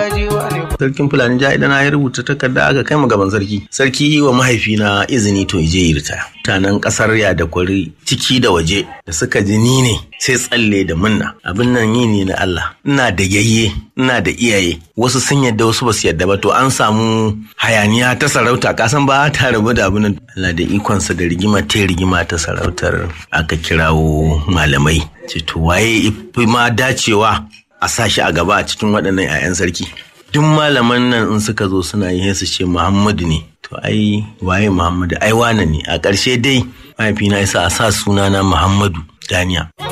Sarkin Fulani ja idan ya rubuta takarda aka kai mu gaban sarki. Sarki yi wa mahaifina izini to je yi ritaya. Mutanen kasar ya da kwari ciki da waje da suka ji ni ne sai tsalle da munna. Abin nan yi ne na Allah. Ina da yayye, ina da iyaye. Wasu sun yadda wasu ba su yadda ba to an samu hayaniya ta sarauta kasan ba ta rabu da abin Allah da ikonsa da rigima ta rigima ta sarautar aka kirawo malamai. Ce to waye ifi ma dacewa a sa shi a gaba a cikin waɗannan 'ya'yan sarki. Duk malaman nan in suka zo suna yi su ce Muhammadu ne. To ai waye Muhammadu ai wane ne a ƙarshe dai mahaifina ya sa a sa sunana Muhammadu Daniya.